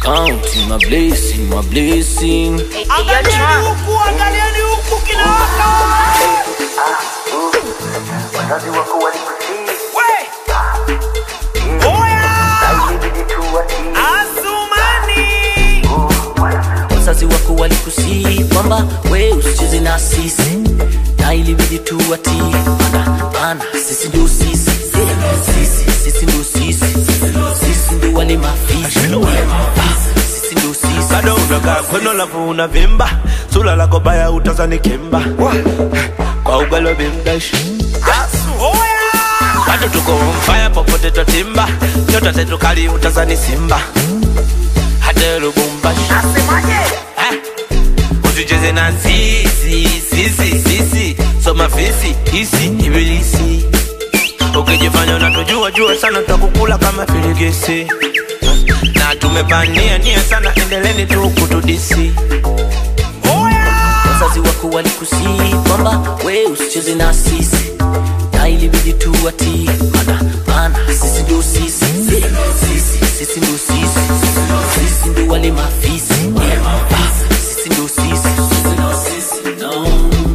Counting my blessing, my blessing. Angalieni huku, angalieni huku kinawaka. wazazi wako walikusii We! Oya! ilibidi tu watii Wazazi wako walikusii kwamba we usicheze na sisi, na ilibidi tu watii, mana mana sisi ndio sisi, sisi sisi ndio sisi, sisi ndio wale mafisi, Ah, sisi ndio sisi. bado unakaa kweno lafu unavimba sula lako baya utazani kimba kwa ugali wa bimdash Oya! bado tuko mfaya popote twatimba nyota zetu kali utazani simba hata lubumbashi Eh, usicheze na sisi sisi sisi soma fisi hisi ibilisi ukijifanya unatujua jua sana tutakukula kama filigisi na tumepania nia sana endeleni tu kutudisi Wazazi wako walikusii kwamba we usicheze na sisi, na ilibidi tu watii, mana mana sisi ndio sisi, sisi sisi ndio sisi, sisi ndio wale mafisi, Ah, sisi ndio sisi. No.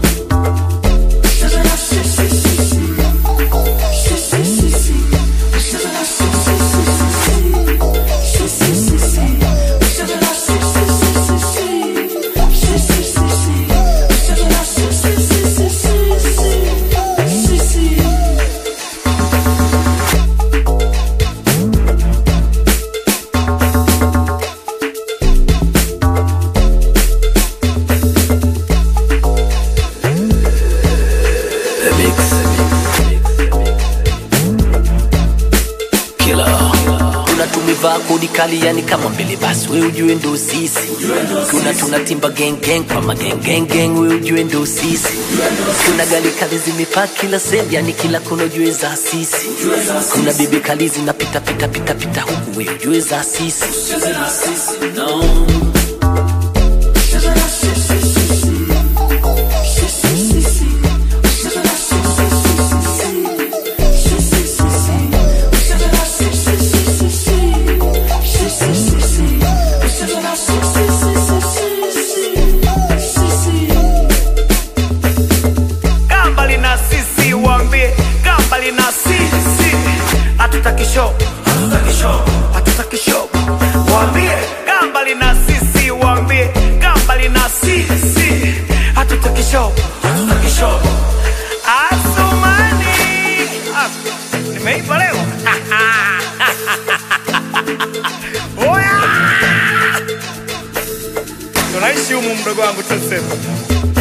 Tuna tumevaa kodi kali yani kama mbele basi we ujue ndo sisi tuna tunatimba gang gang kwa magang gang gang we ujue ndo sisi kuna gali kali zimepaa kila sehemu yani kila kona ujue za sisi kuna bibi kali zinapita pita pita pita huku we ujue za sisi no. Gamba lina sisi waambie, gamba lina sisi. Hatutaki show, hatutaki show, hatutaki show. Waambie gamba lina sisi waambie, gamba lina sisi. Hatutaki show, hatutaki show. Asumani. Ah, Nimeipa leo. Oya! Tunaishi humu mdogo wangu tuseme.